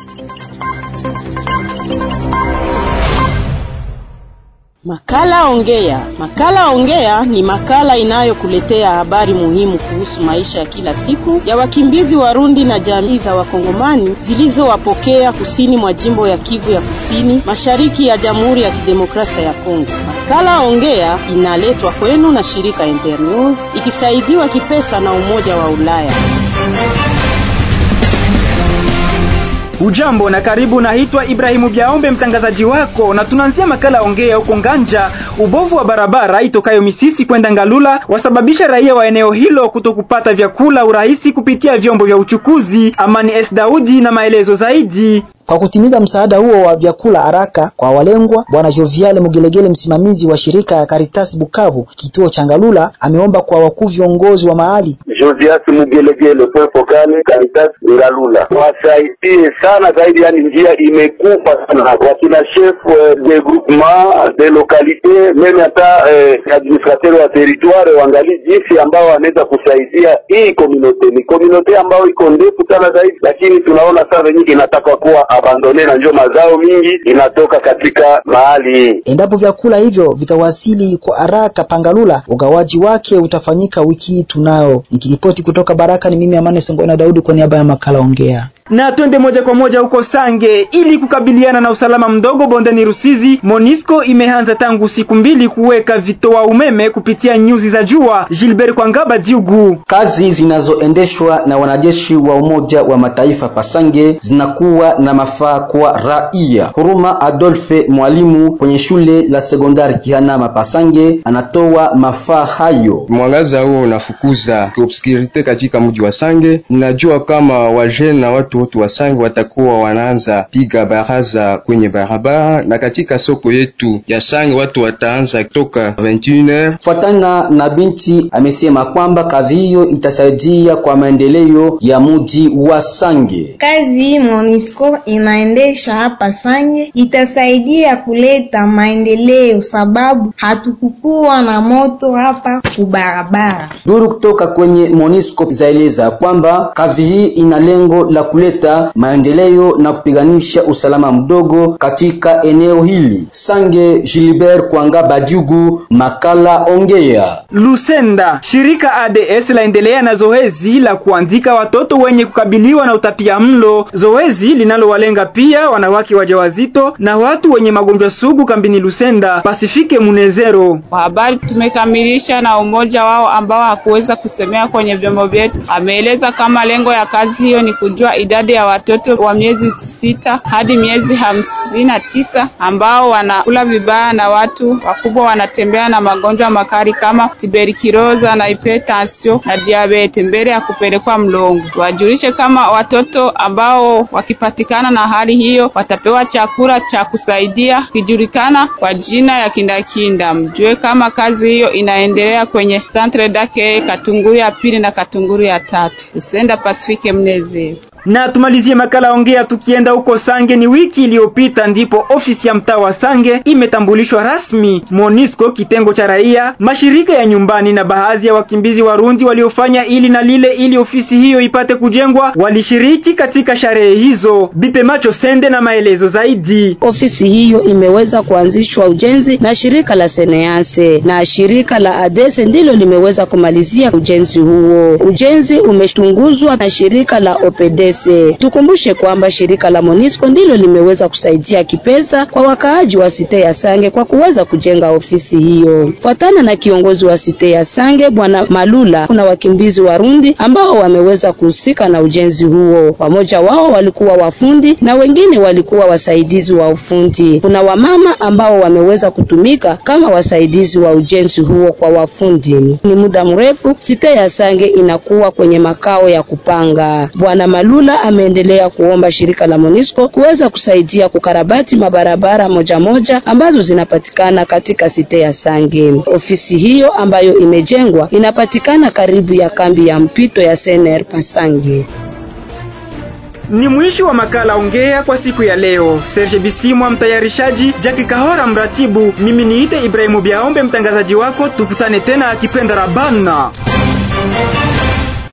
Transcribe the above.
Makala Ongea. Makala Ongea ni makala inayokuletea habari muhimu kuhusu maisha ya kila siku ya wakimbizi Warundi na jamii za Wakongomani zilizowapokea kusini mwa jimbo ya Kivu ya Kusini, mashariki ya Jamhuri ya Kidemokrasia ya Kongo. Makala Ongea inaletwa kwenu na shirika Internews ikisaidiwa kipesa na Umoja wa Ulaya. Ujambo na karibu, naitwa Ibrahimu Biaombe mtangazaji wako, na tunaanzia makala ongea huko Nganja. Ubovu wa barabara itokayo Misisi kwenda Ngalula wasababisha raia wa eneo hilo kutokupata vyakula urahisi kupitia vyombo vya uchukuzi. Amani S Daudi na maelezo zaidi. Kwa kutimiza msaada huo wa vyakula haraka kwa walengwa, Bwana Joviale Mugelegele, msimamizi wa shirika ya Caritas Bukavu kituo cha Ngalula, ameomba kwa wakuu viongozi wa mahali Josias Mugelegele point focal Caritas Ngalula wasaidie sana zaidi, yani njia imekufa sana, wakina chef de groupement de localité meme hata eh, administrateur wa territoire wangali jinsi ambao wanaweza kusaidia hii komunote. Ni komunote ambayo iko ndefu sana zaidi, lakini tunaona saa nyingi inataka kuwa abandone na njo mazao mingi inatoka katika mahali hii. Endapo vyakula hivyo vitawasili kwa haraka Pangalula, ugawaji wake utafanyika wiki hii. Tunao nikiripoti kutoka Baraka, ni mimi Amane Sengona Daudi kwa niaba ya makala Ongea na twende moja kwa moja huko Sange. Ili kukabiliana na usalama mdogo bondeni Rusizi, Monisco imeanza tangu siku mbili kuweka vitoa umeme kupitia nyuzi za jua. Gilbert Kwangaba Diugu. Kazi zinazoendeshwa na wanajeshi wa Umoja wa Mataifa Pasange zinakuwa na mafaa kwa raia. Huruma Adolphe, mwalimu kwenye shule la sekondari Kihanama Pasange, anatoa mafaa hayo. Mwangaza huo unafukuza obscurite katika mji wa Sange. Ninajua kama wajene na watu wote wa Sange watakuwa wanaanza piga baraza kwenye barabara, na katika soko yetu ya Sange watu wataanza toka 21h. Fuatana na binti amesema kwamba kazi hiyo itasaidia kwa maendeleo ya mji wa Sange. Kazi hii Monisco inaendesha hapa Sange itasaidia kuleta maendeleo, sababu hatukukuwa na moto hapa kubarabara. Duru kutoka kwenye Monisco zaeleza kwamba kazi hii ina lengo la kuleta maendeleo na kupiganisha usalama mdogo katika eneo hili. Sange Gilbert Kwanga Bajugu, makala Ongea. Lusenda, shirika ADS laendelea na zoezi la kuandika watoto wenye kukabiliwa na utapia mlo, zoezi linalowalenga pia wanawake wajawazito na watu wenye magonjwa sugu kambini Lusenda. Pasifike Munezero. Kwa habari tumekamilisha na umoja wao ambao hakuweza kusemea kwenye vyombo vyetu, ameeleza kama lengo ya kazi hiyo ni kujua idadi ya watoto wa miezi sita hadi miezi hamsini na tisa ambao wanakula vibaya na watu wakubwa wanatembea na magonjwa makali kama tuberculosis na hypertension na diabete mbele ya kupelekwa mlongo. Wajulishe kama watoto ambao wakipatikana na hali hiyo watapewa chakula cha kusaidia kijulikana kwa jina ya kindakinda. Mjue kama kazi hiyo inaendelea kwenye Centre dake Katunguru ya pili na Katunguru ya tatu. Usenda Pasifike Mnezero na tumalizie makala ongea tukienda huko Sange. Ni wiki iliyopita ndipo ofisi ya mtaa wa Sange imetambulishwa rasmi. Monisco kitengo cha raia, mashirika ya nyumbani na baadhi ya wakimbizi Warundi waliofanya ili na lile ili ofisi hiyo ipate kujengwa walishiriki katika sherehe hizo. Bipe Macho Sende na maelezo zaidi. Ofisi hiyo imeweza kuanzishwa ujenzi na shirika la Senease na shirika la Adese ndilo limeweza kumalizia ujenzi huo. Ujenzi umechunguzwa na shirika la Opedes Tukumbushe kwamba shirika la Monisco ndilo limeweza kusaidia kipesa kwa wakaaji wa site ya Sange kwa kuweza kujenga ofisi hiyo. Fuatana na kiongozi wa site ya Sange Bwana Malula, kuna wakimbizi Warundi ambao wameweza kuhusika na ujenzi huo. Wamoja wao walikuwa wafundi na wengine walikuwa wasaidizi wa ufundi. Kuna wamama ambao wameweza kutumika kama wasaidizi wa ujenzi huo kwa wafundi. Ni muda mrefu site ya Sange inakuwa kwenye makao ya kupanga. Bwana Malula ameendelea kuomba shirika la Monisco kuweza kusaidia kukarabati mabarabara moja moja ambazo zinapatikana katika site ya Sange. Ofisi hiyo ambayo imejengwa inapatikana karibu ya kambi ya mpito ya Sener Pasange. Ni mwisho wa makala ongea kwa siku ya leo. Serge Bisimwa mtayarishaji, Jackie Kahora mratibu, mimi niite Ibrahimu Biaombe mtangazaji wako. Tukutane tena akipenda Rabana.